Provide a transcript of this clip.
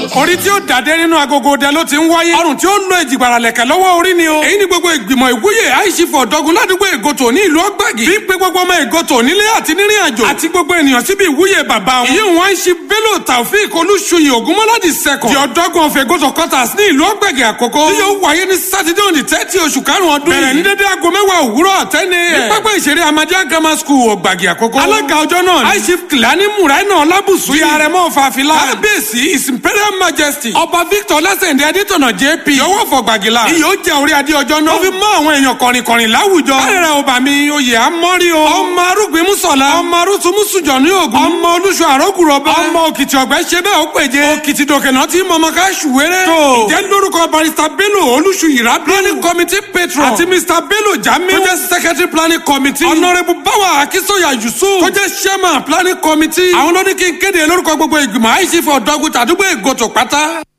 orí tí ó dàdé nínú agogo dẹ ló ti ń wáyé ọrùn tí ó lo ìjìgbara lẹ̀kẹ̀ lọ́wọ́ orí ni o èyí ni gbogbo ìgbìmọ̀ ìwúyè àìsífọ̀ ọ̀dọ́gun ládùúgbò ègòtò ní ìlú ọgbàgì bí pé gbogbo ọmọ ègòtò nílé àti nírìn àjò àti gbogbo ènìyàn síbi ìwúyè bàbá wọn ìyí wọn ṣe bello taofik olúṣuyè ògúnmọ́ládì sẹ́kọ̀ di ọ̀dọ́gun of ègòtò quarters ní ìlú ọgbàgì àkọ́kọ́ tí yóò wáyé ní sátidé òní tẹ́tí oṣù karùn-ún ọdún yìí bẹ̀rẹ̀ ní dédé aago mẹ́wàá òwúrọ̀ tẹ́ni ẹ̀ ní pápá ìṣeré amadíà grammar school ọgbàgì àkọ́kọ́ alága ọjọ́ náà ní aishif kìlání muraina ọlábùsù ti àrẹ̀mọ fàfilà kábíyèsí his imperial majesty ọba victor lásẹ̀ndé adétọ̀nà jp yọwọ́ fọgbàgìlà iyọ̀ jẹ́ orí adé ọjọ́ náà ó fi mọ́ àwọn èèyàn kọ̀rìnkọ̀rìn láwùjọ kárẹ̀rẹ̀ ọba mi oyè amọ́rí o ọmọ arúgbìn mùsọ̀lá ọmọ arúsùmùsùjọ ní ògùn ọmọ olúṣọ àrọ́gùrọ̀bẹ ọmọ òkìtì ọ̀gbẹ́ ṣe bẹ́ẹ̀ ó péje òkìtì dòkènà tí mọ̀mọ́ ká ṣùwéré tó ìjẹ́ lórúkọ barista bello olúṣuyìrá planning committee patron àti mr bello jami tó jẹ́ secretary planning committee honourable bawa akisoya yusuf tó jẹ́ chairman planning committee àwọn ló ní kí n kéde lórúkọ gbogbo ìgbìmọ̀ àìsífọ̀ ọ̀dọ́gun tàdúgbò ègòtò pátá.